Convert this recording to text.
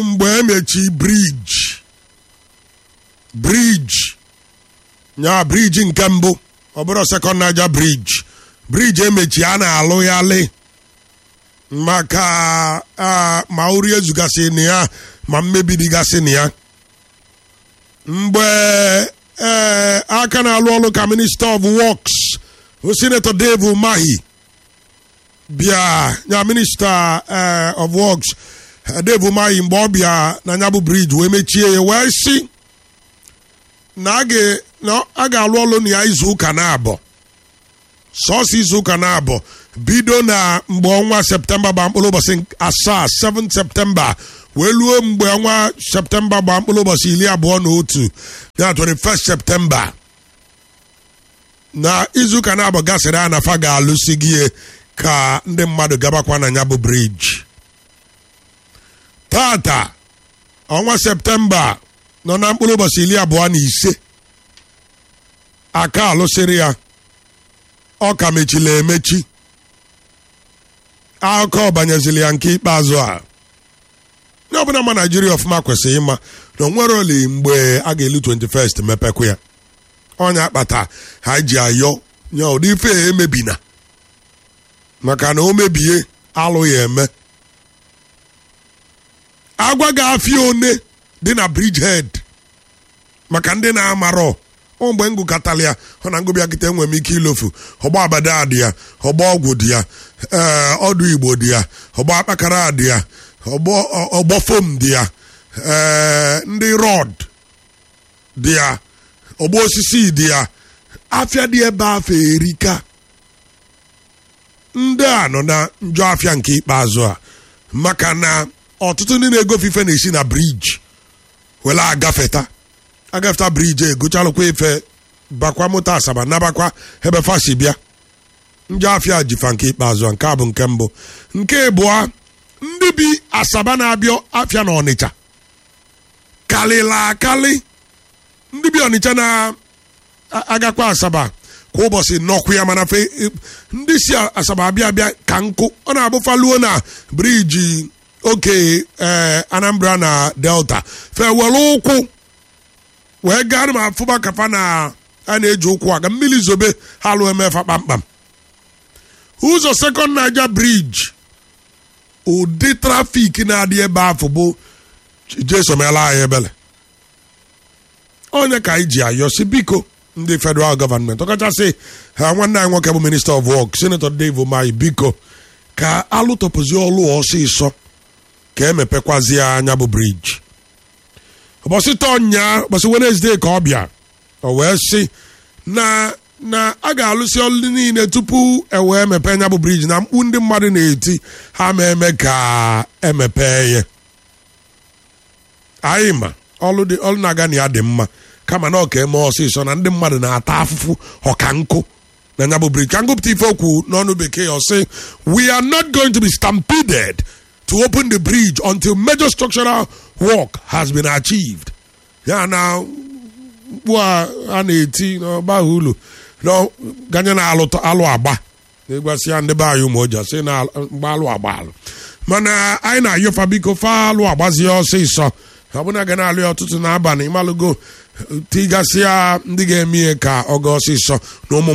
mgbe emechi briji briji nya briji nke mbụ ọ bụrụ sekọnd naija briji briji emechi a na-alụ ya lị maka ah, ma ori ezugasị na ya ma mmebi dịgasị na ya mgbe ee aka na-alụ ọrụ ka minista of works sinetọ dave umahi bịa ya minista eh, of works eh, dave umahi mgbe ọ bịa na ya bụ briji wee mechie ya wee si na a ga- na a ga-alụ ọrụ na ya izu ụka na-abọ sọsọ izu ụka na-abọ bido na mgbe ọnwa septemba gba mkpụrụ ụbọchị asaa 7 septemba wee luo mgbe ọnwa septemba gba mkpụrụ ụbọchị iri abụọ na otu na 21 septemba na izuụka na-abọ gasịrị a nafa ga-alụsi gị ka ndị mmadụ gabakwa na ya bụ briji tata ọnwa septemba nọ na mkpụrụ ụbọchị iri abụọ na ise aka alụsịrị ya ọ ka mechila emechi akụkọ banyezili ya nke ikpeazụ a onye ọbụla ma naijiria ọfụma kwesịrị ịma na onwere oli mgbe a ga-elu 21st mepekwa ya ọnya akpata ha ji ayọ nye ụdị ife a emebina maka na o mebie alụ ya eme agwa ga-afịa one dị na bridgehead maka ndị na-amarọ ọ mgbe m gụkọtara ya ọ na ngụbịa kịta enwere m ike ilofu ọgba abada dị ya ọgba ọgwụ dị ya ee ọdụ igbo dị ya ọgba akpakara dị ya ọgbọ ọgbọ fom dị ya ee ndị rọd dị ya ọgba osisi dị ya afịa dị ebe afọ erika ndị a nọ na njọ afịa nke ikpeazụ a maka na ọtụtụ ndị na-egofe ife na-esi na briji were agafeta agafeta briji egochalụkwa ife bakwa moto asaba nabakwa ebe fasi bịa njọ afịa jifa nke ikpeazụ a nke a bụ nke mbụ nke abụọ ndị bi asaba na-abịa afịa na ọnịcha kalịla akali ndị bi ọnịcha na-agakwa asaba kwa ụbọchị nọkwu ya mana fe ndị si asaba abịa abịa ka nkụ ọ na-abụfaluo na briji oke ee anambra na delta fe were ụkwụ wee gaa ma afụba kafa na a na-eji ụkwụ aga mmiri zobe ha lụọ emefa kpamkpam ụzọ sekọnd naija briji ụdị trafik na-adị ebe afọ bụ jesomela anyị ebele onye ka anyị ji ayọsi biko ndị federal gọọmenti ọkachasị ha nwanne anyị nwoke bụ minista of work senator dave umahi biko ka alụtọpụzi ọlụ ọsịsọ ka emepekwazie anya bụ briji ụbọchị tọnya ụbọchị wenezdee ka ọ bịa o wee sị na na a ga-alụsị ọlụ niile tupu e wee mepee nya bụ briji na mkpu ndị mmadụ na-eti ha ma eme ka emepee ya anyị ma ọlụ dị ọlụ na-aga na ya dị mma kama na ọ ka eme ọsịsọ na ndị mmadụ na-ata afụfụ ọka nkụ na nya bụ briji ka ngụpụta ife okwu n'ọnụ bekee ọ sị we are not going to be stampeded to open the bridge until major structural work has been achieved ya na mkpu a a na-eti n'ọgbaghị ụlọ ganye na alụ alụ agba na-egwasịa ndị be anyị ụmụoja sị na mgba alụ agba alụ mana anyị na-ayọfa biko fa alụ agbazie ọsịsọ ọbụna ga na-alụ ya ọtụtụ n'abalị ịmalụgo tigasịa ndị ga-eme ihe ka ọ ga ọsịsọ na ụmụ